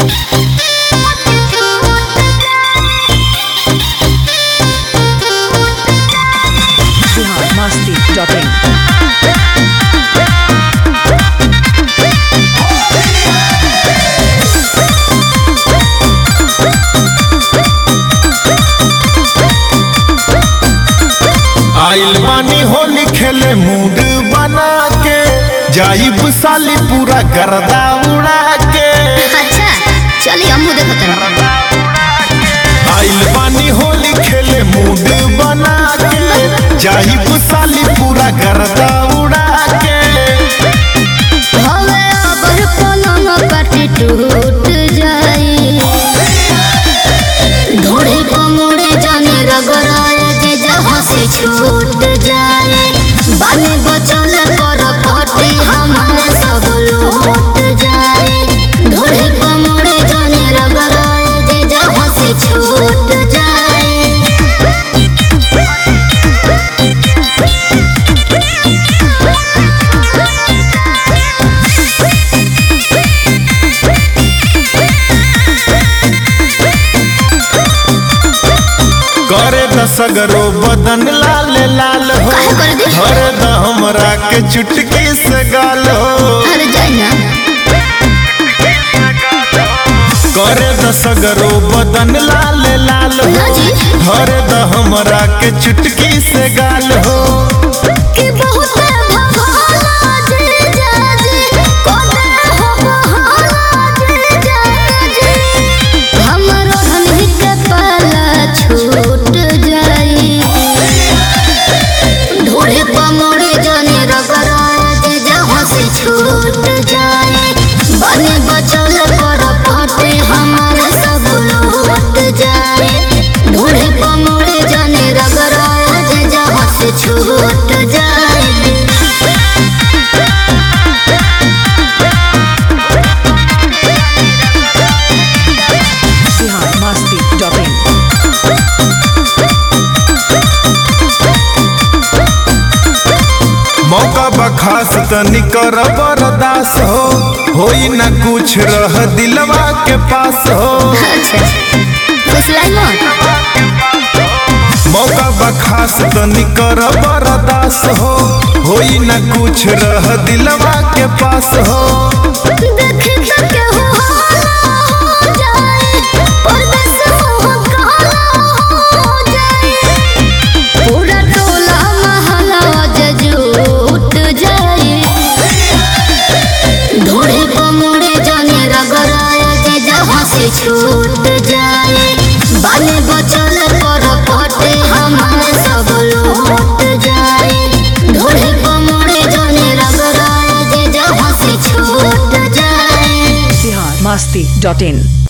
biharmasti.in आइल बानी होली खेले मूड बना के जाइब साली पूरा गर्दा उड़ा के अच्छा चलिए हम देखत आइल बानी होली खेले मूड बना के जाइब साली पूरा गर्दा उड़ा के हवे अबर पलंग पाटी टूट जाई ढोड़े कमोड़े जाने रगड़ाए जे जहाँ से छूट जाए बाने बचल कर फटे हमारे सब लूट जाए ढोड़े कमोड़े जाने रगड़ाए जे जहाँ से छूट जाए करे दसगरो बदन लाल लाल हो काहे करे दे? धर द हमरा के चुटकी से गाल हो अरे जाए ना करे दसगरो बदन लाल लाल हो ना जी। धर द हमरा के चुटकी से गाल हो कि बहुत भला जे जाजे कोना हो बहाला जे जाजे हमरो धन के पाला छूट जाई ढोड़े पमोड़े जाने रगड़ा जे जहाँ से छूट जाए बने बचल कर फटे हमारा सब लौट जाए ढोड़े पमोड़े जाने रगड़ा जे जहाँ से छूट जाए biharmasti.in मौका बखास तनी कर बरदास हो होई ना कुछ रह दिलवा के पास हो अच्छा फुसलाई मत मौका बखास तनी कर बरदास हो होई ना कुछ रह दिलवा के पास हो देख के हो हो जाए परदेस हो काला हो जाए पूरा टोला महला जे जुट जाए ढोड़े पमोड़े जाने रगड़ाए जे जहाँ से छूट जाए बाले बचल पर फटे हमारे सब लौट जाए ढोड़े पमोड़े जाने रगड़ाए जे जहाँ से छूट जाए biharmasti.in